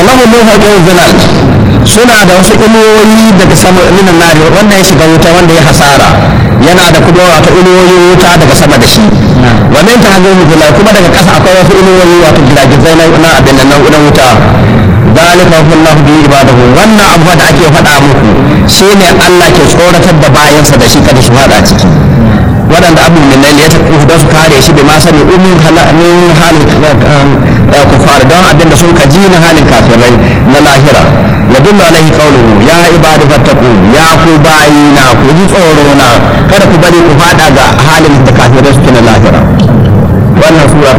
lahu min fawqihim zilal suna da wasu inuwoyi daga sama minan nari wanda ya shiga wuta wanda ya hasara yana da kuma wato inuwoyin wuta daga sama da shi wa min tahzimi zilal kuma daga ƙasa akwai wasu inuwoyi wato gidagizai na abin nan na wuta ذلك هو الله به عباده wannan abu da ake faɗa muku shine Allah ke tsoratar da bayansa da shi kada su faɗa ciki waɗanda abu min nan ya tafi da su kare shi da ma sani umin min halin kufar don abinda sun kaji na halin kafirai na lahira ya dullu alaihi qawluhu ya ibadu fattaqu ya ku bayina ku ji tsoro na kada ku bari ku faɗa ga halin da kafirai suke na lahira wannan sura